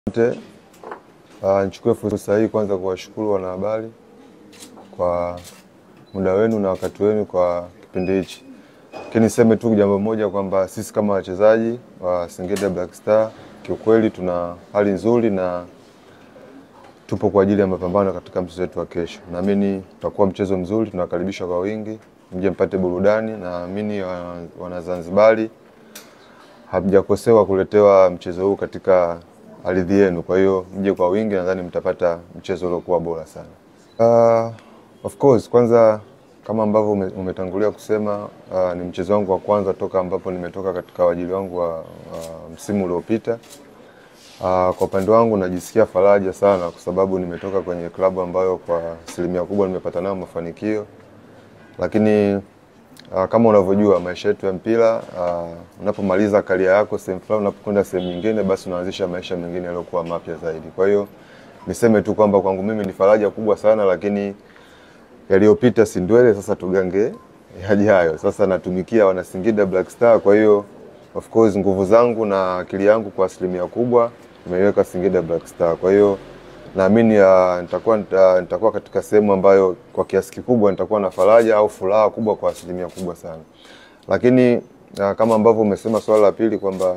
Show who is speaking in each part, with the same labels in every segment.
Speaker 1: Asante. Uh, nichukue fursa hii kwanza kuwashukuru wanahabari kwa muda wenu na wakati wenu kwa kipindi hichi, lakini niseme tu jambo moja kwamba sisi kama wachezaji wa Singida Black Star kiukweli tuna hali nzuri na tupo kwa ajili ya mapambano katika mchezo wetu wa kesho. Naamini utakuwa mchezo mzuri, tunakaribisha kwa wingi, mje mpate burudani. Naamini wana- Wanazanzibari hamjakosewa kuletewa mchezo huu katika ardhi yenu, kwa hiyo mje kwa wingi, nadhani mtapata mchezo uliokuwa bora sana. Uh, of course kwanza kama ambavyo ume- umetangulia kusema uh, ni mchezo wangu wa kwanza toka ambapo nimetoka katika uajili wangu wa uh, msimu uliopita. Uh, kwa upande wangu najisikia faraja sana kwa sababu nimetoka kwenye klabu ambayo kwa asilimia kubwa nimepata nayo mafanikio, lakini uh, kama unavyojua maisha yetu ya mpira uh, unapomaliza karia yako sehemu fulani, unapokwenda sehemu nyingine, basi unaanzisha maisha mengine yaliyokuwa mapya zaidi. Kwa hiyo niseme tu kwamba kwangu mimi ni faraja kubwa sana, lakini yaliyopita si ndwele, sasa tugange yajayo. Sasa natumikia wana Singida Black Star, kwa hiyo of course nguvu zangu na akili yangu kwa asilimia kubwa nimeiweka Singida Black Star. Kwa hiyo naamini uh, nitakuwa nita- nitakuwa katika sehemu ambayo kwa kiasi kikubwa nitakuwa na faraja au furaha kubwa kwa asilimia kubwa sana, lakini uh, kama ambavyo umesema swala la pili kwamba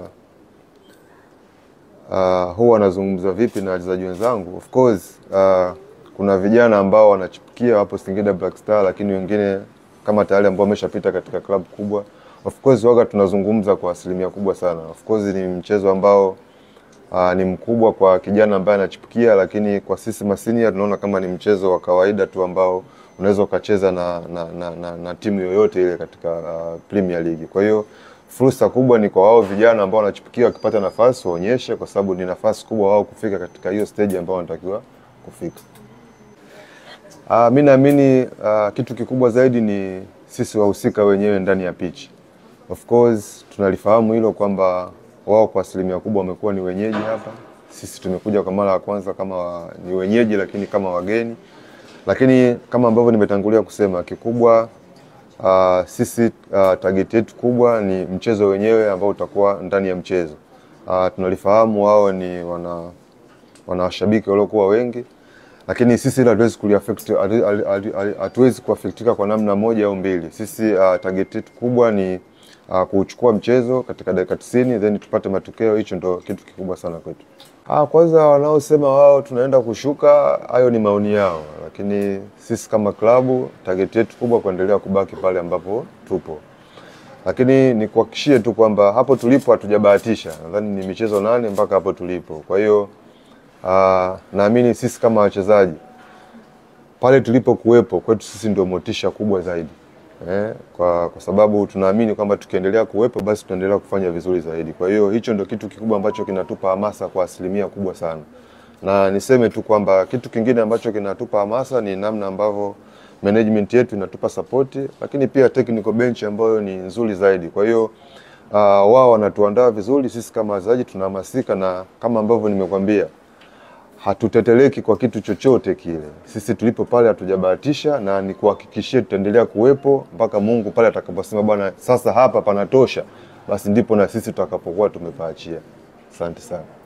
Speaker 1: uh, huwa wanazungumza vipi na wachezaji wenzangu. Of course uh, kuna vijana ambao wanachipukia wapo Singida Black Star, lakini wengine kama tayari ambao wameshapita katika klabu kubwa. Of course waga tunazungumza kwa asilimia kubwa sana. Of course ni mchezo ambao uh, ni mkubwa kwa kijana ambaye anachipukia, lakini kwa sisi masinia tunaona kama ni mchezo wa kawaida tu ambao unaweza ukacheza na, na, na, na, na timu yoyote ile katika uh, Premier League. Kwa hiyo fursa kubwa ni kwa wao vijana ambao wanachipukia, wakipata nafasi waonyeshe, kwa sababu ni nafasi kubwa wao kufika katika hiyo stage ambao wanatakiwa kufika. Uh, mi naamini uh, kitu kikubwa zaidi ni sisi wahusika wenyewe ndani ya pitch. Of course tunalifahamu hilo kwamba wao kwa asilimia kubwa wamekuwa ni wenyeji hapa. Sisi tumekuja kwa mara ya kwanza kama wa, ni wenyeji lakini kama wageni, lakini kama ambavyo nimetangulia kusema kikubwa uh, sisi uh, target yetu kubwa ni mchezo wenyewe ambao utakuwa ndani ya mchezo. Uh, tunalifahamu wao ni wana wana washabiki waliokuwa wengi, lakini sisi hilo hatuwezi kuliaffect, hatu- hatu- hatu- hatuwezi kuafektika kwa namna moja au mbili. Sisi uh, target yetu kubwa ni uh, kuchukua mchezo katika dakika 90 then tupate matokeo. Hicho ndo kitu kikubwa sana kwetu. Ah, kwanza wanaosema wao tunaenda kushuka, hayo ni maoni yao, lakini sisi kama klabu target yetu kubwa kuendelea kubaki pale ambapo tupo lakini nikuhakikishie tu kwamba hapo tulipo hatujabahatisha. Nadhani ni michezo nane mpaka hapo tulipo. Kwa hiyo uh, naamini sisi kama wachezaji pale tulipokuwepo kwetu sisi ndio motisha kubwa zaidi eh, kwa, kwa sababu tunaamini kwamba tukiendelea kuwepo basi tutaendelea kufanya vizuri zaidi. Kwa hiyo hicho ndio kitu kikubwa ambacho kinatupa hamasa kwa asilimia kubwa sana, na niseme tu kwamba kitu kingine ambacho kinatupa hamasa ni namna ambavyo management yetu inatupa sapoti, lakini pia technical bench ambayo ni nzuri zaidi. Kwa hiyo uh, wao wanatuandaa vizuri, sisi kama wachezaji tunahamasika, na kama ambavyo nimekwambia hatuteteleki kwa kitu chochote kile. Sisi tulipo pale hatujabahatisha, na nikuhakikishie tutaendelea kuwepo mpaka Mungu pale atakaposema bwana, sasa hapa panatosha, basi ndipo na sisi tutakapokuwa tumepaachia. Asante sana.